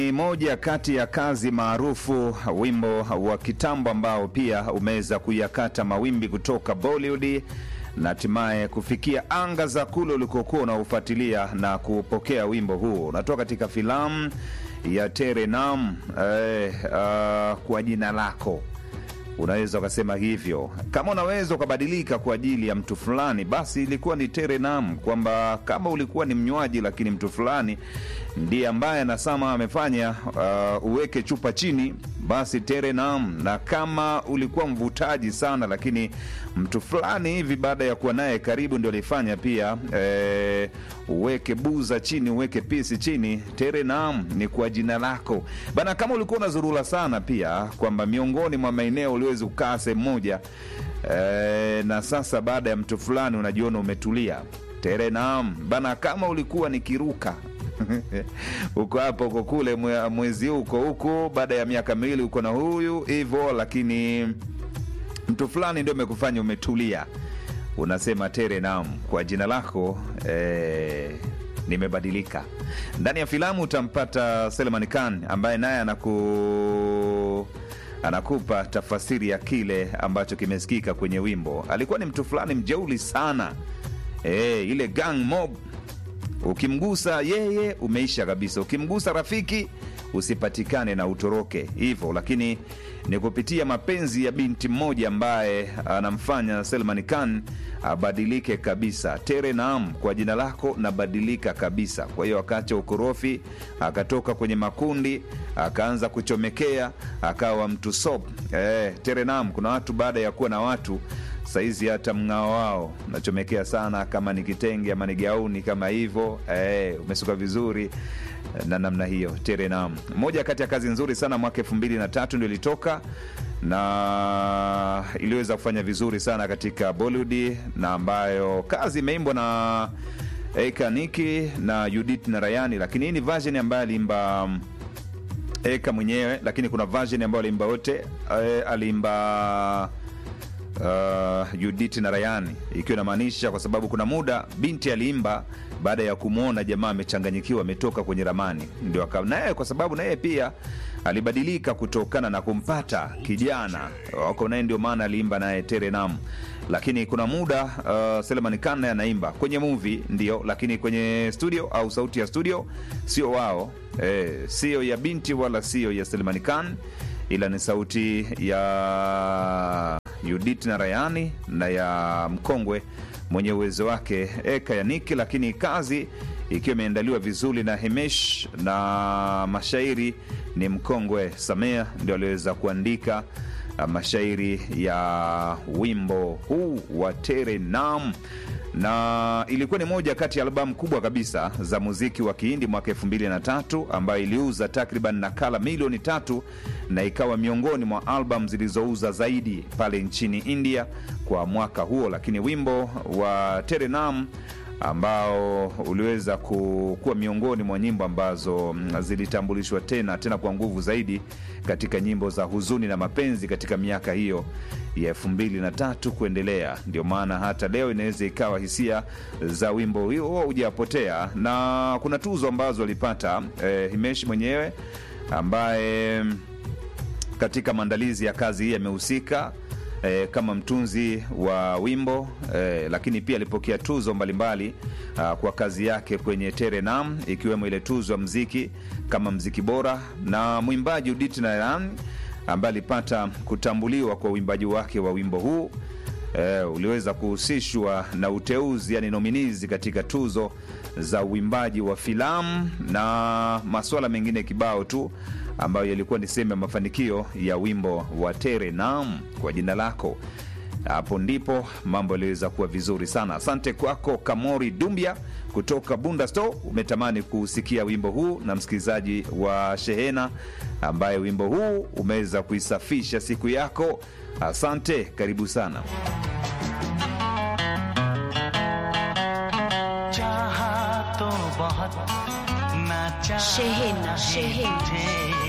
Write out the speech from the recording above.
Ni moja kati ya kazi maarufu, wimbo wa kitambo ambao pia umeweza kuyakata mawimbi kutoka Bollywood na hatimaye kufikia anga za kule ulikokuwa unaofuatilia na kupokea wimbo huu. Unatoka katika filamu ya Tere Naam, eh, uh, kwa jina lako unaweza ukasema hivyo. Kama unaweza ukabadilika kwa ajili ya mtu fulani, basi ilikuwa ni Tere Naam, kwamba kama ulikuwa ni mnywaji, lakini mtu fulani ndiye ambaye anasema amefanya uh, uweke chupa chini, basi Tere Naam. Na kama ulikuwa mvutaji sana, lakini mtu fulani hivi baada ya kuwa naye karibu ndio alifanya pia eh, uweke buza chini, uweke pisi chini, Tere Naam ni kwa jina lako bana. Kama ulikuwa unazurula sana pia, kwamba miongoni mwa maeneo uliwezi kukaa sehemu moja eh, na sasa baada ya mtu fulani unajiona umetulia, Tere Naam bana. Kama ulikuwa ni kiruka uko hapo uko kule, mwe- mwezi huu uko huku, baada ya miaka miwili uko na huyu hivyo, lakini mtu fulani ndio amekufanya umetulia, unasema Tere Naam kwa jina lako eh, nimebadilika. Ndani ya filamu utampata Selman Khan ambaye naye anaku anakupa tafasiri ya kile ambacho kimesikika kwenye wimbo. Alikuwa ni mtu fulani mjeuli sana eh, ile gang mob ukimgusa yeye umeisha kabisa, ukimgusa rafiki usipatikane na utoroke hivyo. Lakini ni kupitia mapenzi ya binti mmoja ambaye anamfanya Selman Khan abadilike kabisa. Tere Naam, kwa jina lako nabadilika kabisa. Kwa hiyo akaacha ukorofi, akatoka kwenye makundi, akaanza kuchomekea, akawa mtu sop. Eh, Tere Naam, kuna watu baada ya kuwa na watu saizi hata mng'ao wao nachomekea sana, kama ni kitenge ama ni gauni kama hivyo eh, umesuka vizuri na namna hiyo. Tere Naam, moja kati ya kazi nzuri sana, mwaka elfu mbili na tatu ndio ilitoka na iliweza kufanya vizuri sana katika Bollywood, na ambayo kazi imeimbwa na Eka Niki na Judith Narayani, lakini hii ni version ambayo aliimba Eka mwenyewe, lakini kuna version ambayo aliimba wote eh, aliimba uh, Judith Narayani, ikiwa inamaanisha kwa sababu kuna muda binti aliimba baada ya kumwona jamaa amechanganyikiwa, ametoka kwenye ramani, ndio aka naye, kwa sababu naye pia alibadilika kutokana na kumpata kijana wako naye, ndio maana aliimba naye Tere Naam. Lakini kuna muda uh, Selman Khan naye anaimba kwenye movie ndio, lakini kwenye studio au sauti ya studio sio wao, eh, sio ya binti wala sio ya Selman Khan, ila ni sauti ya Judith Narayani na ya mkongwe mwenye uwezo wake Eka ya Niki, lakini kazi ikiwa imeandaliwa vizuri na Himesh na mashairi ni mkongwe Samea ndio aliweza kuandika uh, mashairi ya wimbo huu wa Tere Naam na ilikuwa ni moja kati ya albamu kubwa kabisa za muziki wa Kihindi mwaka elfu mbili na tatu ambayo iliuza takriban nakala milioni tatu na ikawa miongoni mwa albamu zilizouza zaidi pale nchini India kwa mwaka huo. Lakini wimbo wa Tere Naam ambao uliweza ku- kuwa miongoni mwa nyimbo ambazo mm, zilitambulishwa tena tena kwa nguvu zaidi katika nyimbo za huzuni na mapenzi katika miaka hiyo ya elfu mbili na tatu kuendelea. Ndio maana hata leo inaweza ikawa hisia za wimbo huo hujapotea, na kuna tuzo ambazo alipata eh, Himesh mwenyewe ambaye katika maandalizi ya kazi hii amehusika eh, kama mtunzi wa wimbo eh, lakini pia alipokea tuzo mbalimbali ah, kwa kazi yake kwenye Tere Naam, ikiwemo ile tuzo ya mziki kama mziki bora, na mwimbaji Udit Narayan ambaye alipata kutambuliwa kwa uimbaji wake wa wimbo huu eh, uliweza kuhusishwa na uteuzi yani nominizi katika tuzo za uimbaji wa filamu na masuala mengine kibao tu ambayo yalikuwa ni sehemu ya mafanikio ya wimbo wa Tere Naam kwa jina lako. Hapo ndipo mambo yaliweza kuwa vizuri sana. Asante kwako Kamori Dumbia kutoka Bunda Store, umetamani kusikia wimbo huu, na msikilizaji wa Shehena ambaye wimbo huu umeweza kuisafisha siku yako. Asante, karibu sana. चाहा तो बहुत ना चाहा Shehena, है Shehena. तुझे